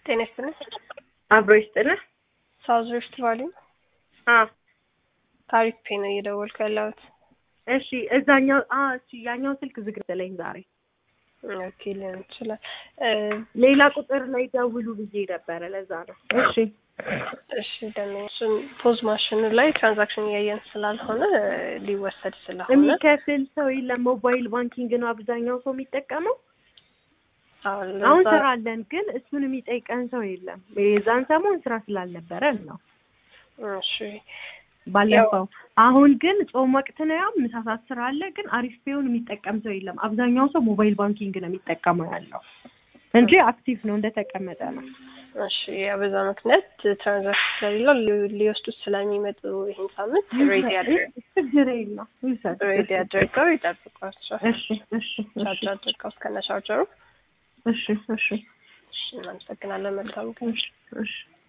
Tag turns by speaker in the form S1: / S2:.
S1: ጤና ይስጥልኝ።
S2: አብሮ ይስጥልህ።
S1: ሳውዝ ሪፍት ቫሊ
S2: አ
S1: ታሪክ ፔ ነው እየደወልኩ ያለሁት።
S2: እሺ እዛኛው አ እሺ ያኛው ስልክ ዝግ ስለኝ ዛሬ
S1: ኦኬ ሊሆን ይችላል።
S2: ሌላ ቁጥር ላይ ደውሉ ብዬ ነበረ። ለዛ ነው። እሺ
S1: እሺ ደግሞ እሱን ፖዝ ማሽኑ ላይ ትራንዛክሽን እያየን ስላልሆነ ሊወሰድ ስለሆነ
S2: የሚከፍል ሰው የለም። ሞባይል ባንኪንግ ነው አብዛኛው ሰው የሚጠቀመው።
S1: አሁን
S2: አሁን
S1: ለዛ-
S2: ስራ አለን፣ ግን እሱን የሚጠይቀን ሰው የለም። የዛን ሰሞን ስራ ስላልነበረን ነው
S1: እሺ
S2: ባለፈው። አሁን ግን ጾም ወቅት ነው። ያው ምሳ ሰዓት ስራ አለ፣ ግን አሪፍ ፔውን የሚጠቀም ሰው የለም። አብዛኛው ሰው ሞባይል ባንኪንግ ነው የሚጠቀመው ያለው እንጂ አክቲቭ ነው እንደተቀመጠ ነው።
S1: እሺ ያ በዛ ምክንያት ትራንዛክሽን ስለሌለው ሊ- ሊወስዱት ስለሚመጡ ይህን ሳምንት ሬዲ አድርገው
S2: ችግር የለም ይውሰድ።
S1: ሬዲ አድርገው ይጠብቋቸው።
S2: እሺ እሺ
S1: ቻርጅ አድርገው እስከነ ቻርጀሩ።
S2: እሺ እሺ
S1: እሺ እናመሰግናለን። መልካም ቀን።
S2: እሺ እሺ